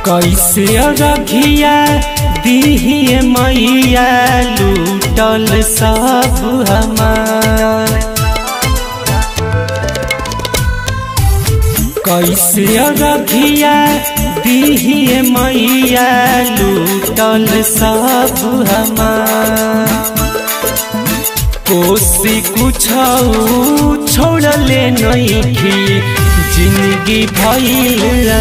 कैसे रघिया दिहिए मैया लूटल सब हमार कैसे रघिया दिहिए मैया लूटल सब हमार कोसी कुछ छोड़ले नइखी जिंदगी भइल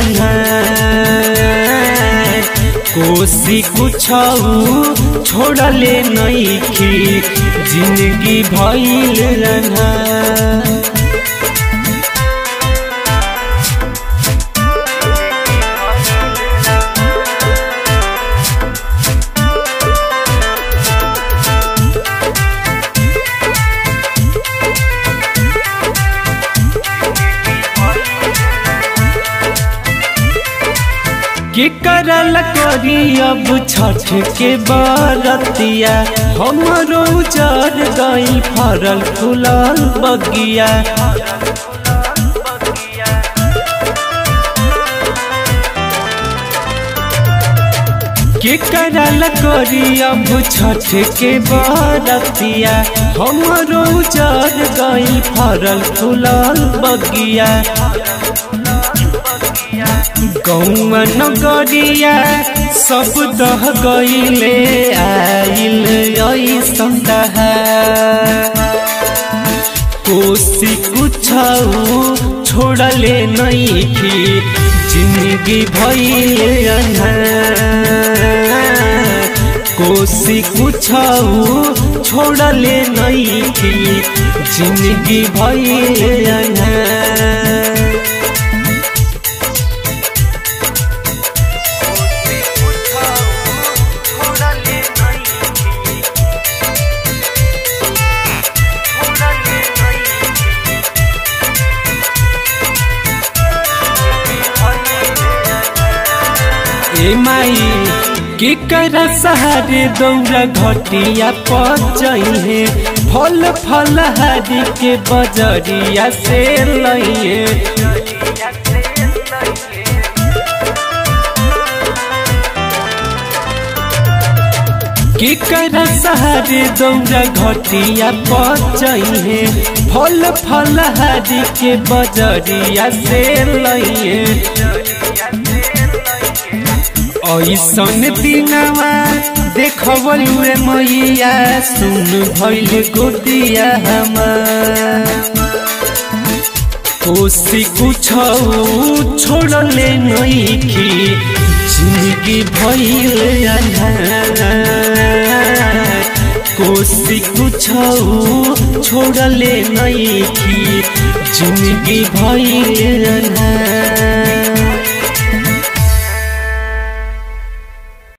कोसी कुछ छोड़ले नइखी जिंदगी भइल के करल करी अब छठ के बरतिया हमरो उजर गई फरल फुलल बगिया के करल करी अब छठ के बरतिया हमरो उजर गई फरल फुलल बगिया गौआ नगरिया सब दह गईले आइल ऐसन कोसी कुछ छोड़ले नइखी जिंदगी भइल कोसी कुछ छोड़ले नइखी जिंदगी भइल ए माई के कर सहारे दौरा घटिया पचहे फल फल हरी के बजरिया से लइए के कर सहारे दौरा घटिया पचहे फल फल हरी के बजरिया से लइए ऐसन दिनवा देखबलुए मैया सुन भैल गोदिया हमार कोसी कुछ छोड़ले नइखी जिंदगी भइल कोसी कुछ छोड़ले नइखी जिंदगी भइल